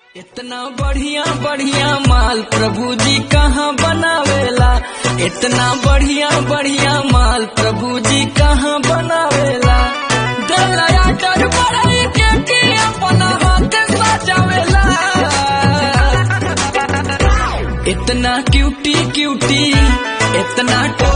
इतना बढ़िया बढ़िया माल प्रभु जी कहाँ बनावेला इतना बढ़िया बढ़िया माल प्रभु जी कहाँ बनावेला दलया डर बढ़ई के के अपना हाथ सजावेला इतना क्यूटी क्यूटी इतना